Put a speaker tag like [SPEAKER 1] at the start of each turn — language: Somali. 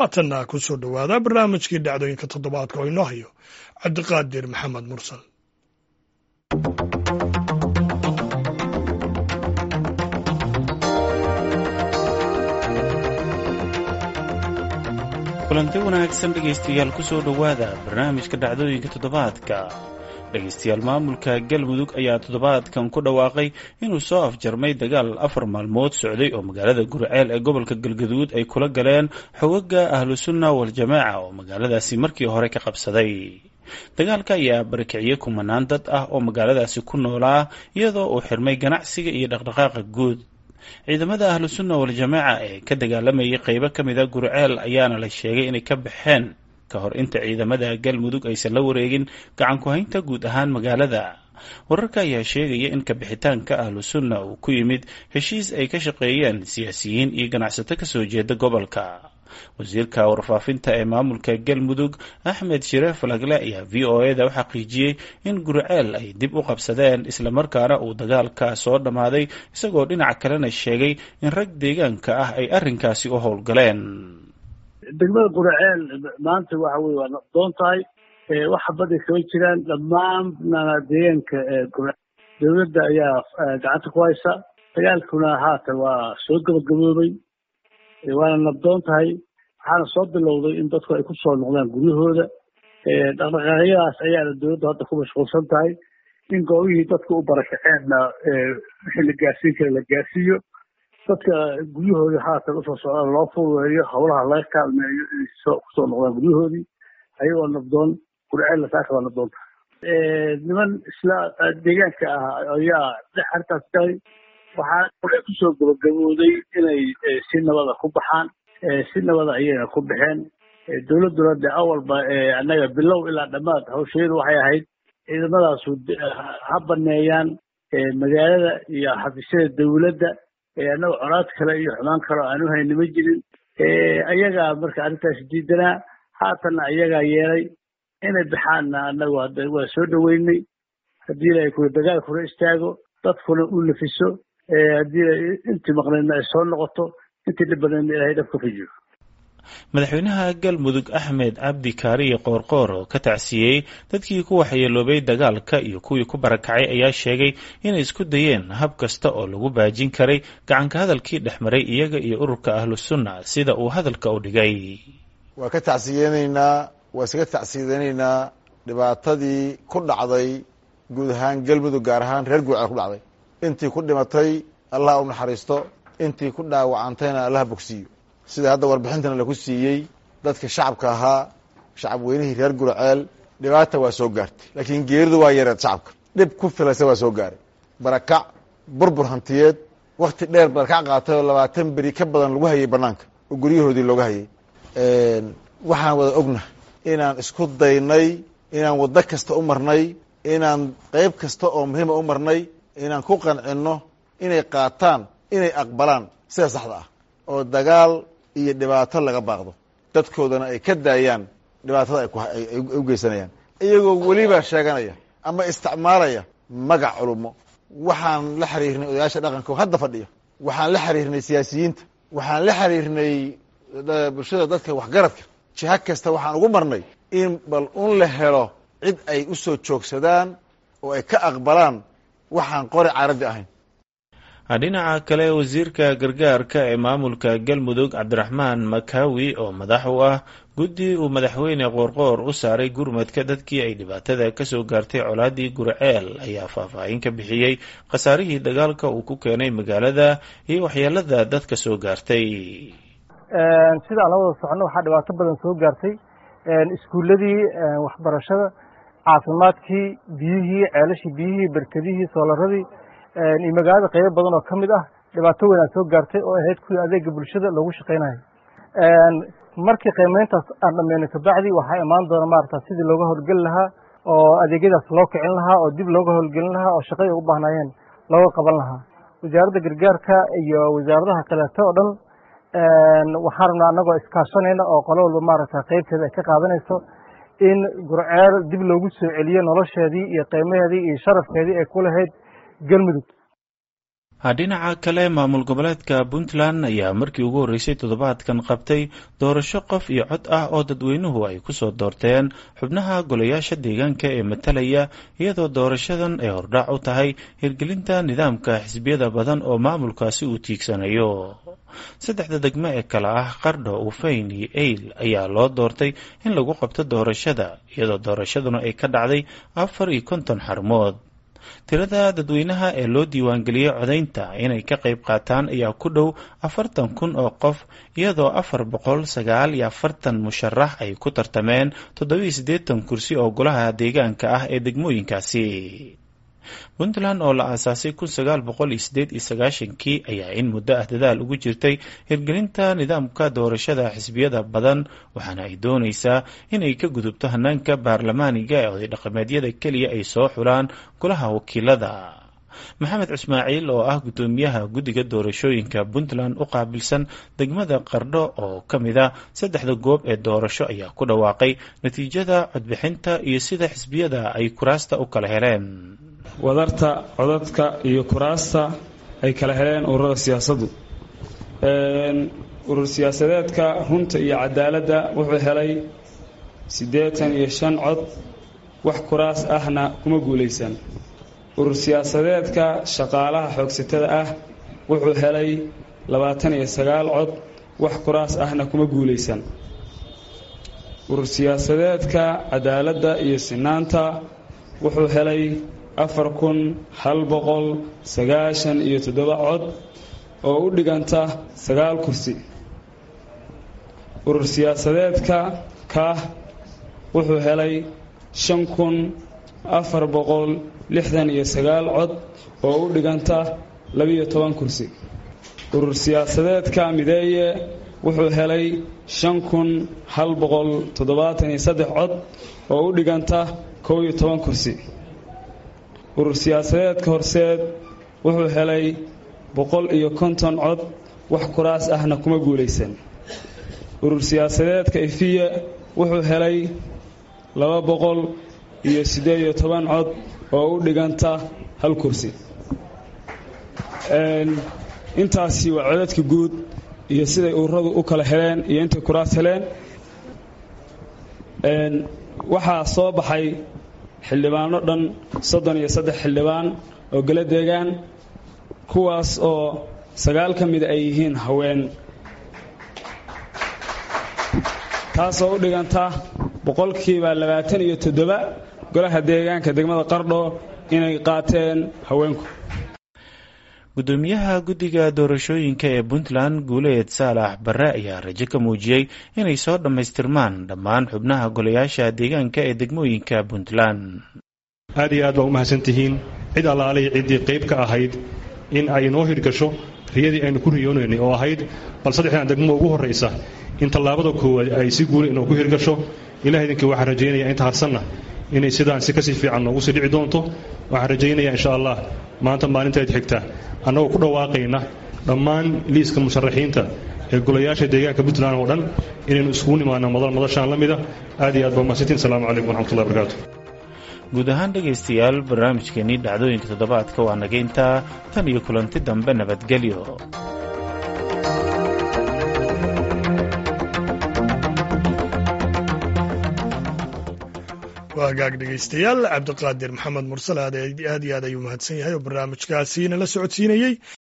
[SPEAKER 1] haatanna ku soo dhowaada barnaamijkii dhacdooyinka toddobaadka oo inoo hayo cabdiqaadir maxamed mursal
[SPEAKER 2] kulanti wanaagsan dhegaystayaal ku soo dhowaada barnaamijka dhacdooyinka toddobaadka dhegaystayaal maamulka galmudug ayaa toddobaadkan ku dhawaaqay inuu soo afjarmay dagaal afar maalmood socday oo magaalada guriceel ee gobolka galgaduud ay kula galeen xogaga ahlusunna waljamaaca oo magaaladaasi markii hore ka qabsaday dagaalka ayaa barakiciyey kumanaan dad ah oo magaaladaasi ku noolaa iyadoo uu xirmay ganacsiga iyo dhaqdhaqaaqa guud ciidamada ahlusunna waljamaaca ee ka dagaalamayay qeybo ka mid a guriceel ayaana la sheegay inay ka baxeen ka hor inta ciidamada galmudug aysan la wareegin gacan ku-haynta guud ahaan magaalada wararka ayaa sheegaya in kabixitaanka ahlu sunna uu ku yimid heshiis ay ka shaqeeyeen siyaasiyiin iyo ganacsato kasoo jeeda gobolka wasiirka warfaafinta ee maamulka galmudug axmed shire falagle ayaa v o e da u xaqiijiyey in guriceel ay dib u qabsadeen islamarkaana uu dagaalka soo dhammaaday isagoo dhinac kalena sheegay in rag deegaanka ah ay arrinkaasi u howlgaleen
[SPEAKER 3] degmada guraceel maanta waxa weye waa naqdoon tahay waxa badi kama jiraan dhammaan deegaanka gura dowladda ayaa gacanta ku haysa dagaalkuna haatan waa soo gabagaboobay waana nabdoon tahay waxaana soo bilowday in dadku ay ku soo noqdaan guryahooda dhaqdhaqaaqyadaas ayaana dowladdu hadda ku mashquulsan tahay in goobihii dadka u barakaceenna wixii la gaarsiin kara la gaarsiiyo dadka guryahoodii haatan usoo socdaan loo fududeeyo howlaha laga kaalmeeyo inay kusoo noqdaan guryahoodii ayagoo nabdoon gurceel saaka waa nabdoonta niman isla deegaanka ah ayaa dhex arrintaas galay waxaa hore kusoo gabagabooday inay si nabada ku baxaan si nabada ayayna ku baxeen dowladduna de awalba annaga bilow ilaa dhammaad hawsheedu waxay ahayd ciidamadaasu ha baneeyaan magaalada iyo xafiisyada dowladda annaga coraad kale iyo xumaan kale oo aan u hayni ma jirin ayagaa marka arrintaas diidanaa haatanna ayagaa yeelay inay baxaanna annagu hadda waa soo dhoweynay haddii ilaahay kula dagaalkuna istaago dadkuna u nafiso haddii intii maqnaydna ay soo noqoto intii dhibanaydna ilahay dhab ka fujiyo
[SPEAKER 2] madaxweynaha galmudug axmed cabdi kaariye qoorqoor oo ka tacsiyey dadkii ku waxyeeloobay dagaalka iyo kuwii ku barakacay ayaa sheegay inay isku dayeen hab kasta oo lagu baajin karay gacanka hadalkii dhex maray iyaga iyo ururka ahlu sunna sida uu hadalka u dhigay
[SPEAKER 4] waa ka tacsiyeynaynaa waa isaga tacsiyadeynaynaa dhibaatadii ku dhacday guud ahaan galmudug gaar ahaan reer guuceel ku dhacday intii ku dhimatay allah u naxariisto intii ku dhaawacantayna allaha bogsiiyo sida hadda warbixintana laku siiyey dadka shacabka ahaa shacab weynihii reer guraceel dhibaata waa soo gaartay laakiin geeridu waa yareed shacabka dhib ku filaysa waa soo gaaray barakac burbur hantiyeed wakti dheer barakac qaatay oo labaatan beri ka badan lagu hayay banaanka oo guryahoodii looga hayay waxaan wada ognahay inaan isku daynay inaan waddo kasta u marnay inaan qeyb kasta oo muhiima u marnay inaan ku qancinno inay qaataan inay aqbalaan sida saxda ah oo dagaal iyo dhibaato laga baaqdo dadkoodana ay ka daayaan dhibaatada ay u geysanayaan iyagoo weliba sheeganaya ama isticmaalaya magac culumo waxaan la xiriirnay odayaasha dhaqanka oo hadda fadhiya waxaan la xiriirnay siyaasiyiinta waxaan la xiriirnay bulshada dadka waxgaradka jiha kasta waxaan ugu marnay in bal un la helo cid ay u soo joogsadaan oo ay ka aqbalaan waxaan qori caradi ahayn
[SPEAKER 2] dhinaca kale wasiirka gargaarka ee maamulka galmudug cabdiraxmaan makawi oo madax u ah guddi uu madaxweyne qoorqoor u saaray gurmadka dadkii ay dhibaatada kasoo gaartay colaadii guriceel ayaa faahfaahin ka bixiyey khasaarihii dagaalka uu ku keenay magaalada iyo waxyeelada dadka soo gaartay
[SPEAKER 5] sidaan la wada socono waxaa dhibaato badan soo gaartay iskuuladii waxbarashada caafimaadkii biyihii ceelashii biyihii berkedihii soolaradii iyo magaalada qaybo badan oo ka mid ah dhibaato weyn aa soo gaartay oo ahayd kuwii adeega bulshada loogu shaqaynayo markii qiimeyntaas aan dhameyno kabacdi waxaa imaan doona maarata sidii looga howlgeli lahaa oo adeegyadaas loo kicin lahaa oo dib looga howlgelin lahaa oo shaqay ugu baahnaayeen looga qaban lahaa wasaaradda gargaarka iyo wasaaradaha kaleeto oo dhan waxaan rabnaa annagoo iskaashanayna oo qolo walba maaragta qeybteeda ay ka qaadanayso in gurceel dib loogu soo celiyo nolosheedii iyo qiimaheedii iyo sharafkeedii ay ku lahayd galmudug
[SPEAKER 2] dhinaca kale maamul goboleedka puntland ayaa markii ugu horreysay toddobaadkan qabtay doorasho qof iyo cod ah oo dadweynuhu ay kusoo doorteen xubnaha golayaasha deegaanka ee matalaya iyadoo doorashadan ay hordhac u tahay hirgelinta nidaamka xisbiyada badan oo maamulkaasi uu tiigsanayo saddexda degmo ee kale ah qardho ufayn iyo eyl ayaa loo doortay in lagu qabto doorashada iyadoo doorashaduna ay ka dhacday afar iyo konton xarmood tirada dadweynaha ee loo diiwaangeliyey codaynta inay ka qayb qaataan ayaa ku dhow afartan kun oo qof iyadoo afar boqol sagaal iyo afartan musharax ay ku tartameen toddobiiyo siddeetan kursi oo golaha deegaanka ah ee degmooyinkaasi puntland oo la aasaasay kun sagaal boqol iyo sideed iyo sagaashankii ayaa in muddo ah dadaal ugu jirtay hirgelinta nidaamka doorashada xisbiyada badan waxaana ay doonaysaa inay ka gudubto hanaanka baarlamaaniga ee oday dhaqameedyada keliya ay soo xulaan golaha wakiilada maxamed cismaaciil oo ah guddoomiyaha guddiga doorashooyinka puntland u qaabilsan degmada qardho oo ka mid a saddexda goob ee doorasho ayaa ku dhawaaqay natiijada codbixinta iyo sida xisbiyada ay kuraasta u kala heleen
[SPEAKER 6] wadarta codadka iyo kuraasta ay kala heleen ururada siyaasaddu urur siyaasadeedka runta iyo cadaaladda wuxuu helay siddeetan iyo shan cod wax kuraas ahna kuma guulaysan urur siyaasadeedka shaqaalaha xoogsatada ah wuxuu helay labaatan iyo sagaal cod wax kuraas ahna kuma guulaysan urur siyaasadeedka cadaaladda iyo sinaanta wuxuu helay afar kun hal boqol sagaashan iyo toddoba cod oo u dhiganta sagaal kursi urur siyaasadeedka kaah wuxuu helay shan kun afar boqol lixdan iyo sagaal cod oo u dhiganta labiyo toban kursi urur siyaasadeedka mideeye wuxuu helay shan kun hal boqol toddobaatan iyo saddex cod oo u dhiganta kow iyo toban kursi urur siyaasadeedka horseed wuxuu helay boqol iyo konton cod wax kuraas ahna kuma guulaysan urur siyaasadeedka ifiye wuxuu helay laba boqol iyo siddeed iyo toban cod oo u dhiganta hal kursi intaasi waa codadka guud iyo siday ururadu u kala heleen iyo intay kuraas heleen waxaa soo baxay xildhibaano dhan soddon iyo saddex xildhibaan oo gala deegaan kuwaas oo sagaal ka mida ay yihiin haween taasoo u dhiganta boqolkiiba labaatan iyo toddoba golaha deegaanka degmada qardho inay qaateen haweenku
[SPEAKER 2] guddoomiyaha guddiga doorashooyinka ee puntland guuleed saalax barre ayaa rajo ka muujiyey inay soo dhammaystirmaan dhammaan xubnaha golayaasha deegaanka ee degmooyinka puntland
[SPEAKER 7] aad iyo aad baa u mahadsan tihiin cid allaalihii ciddii qayb ka ahayd in ay inoo hirgasho riyadii aynu ku riyoonaynay oo ahayd bal saddexdan degmo ugu horraysa in tallaabada koowaad ay si guula inoo ku hirgasho ilaah idinkii waxaan rajaynayaa inta harsanna inay sidaan si kasii fiican noogu sii dhici doonto waxaan rajaynayaa insha allah maanta maalintayd xigta annagoo ku dhawaaqayna dhammaan liiska musharaxiinta ee golayaasha deegaanka puntland oo dhan inaynu iskugu nimaano madal madashaan la mida aad iyo aad baa mahadsantiin asalaamu calaykum waraxmatullahi barakaatu
[SPEAKER 2] guud ahaan dhegaystayaal barnaamijkeenii dhacdooyinka toddobaadka waa nageyntaa tan iyo kulanti dambe nabadgelyo
[SPEAKER 1] waa hagaag dhegaystayaal cabdiqaadir maxamed mursal aad iyo aad ayuu mahadsan yahay oo barnaamijkaasi nala socodsiinayey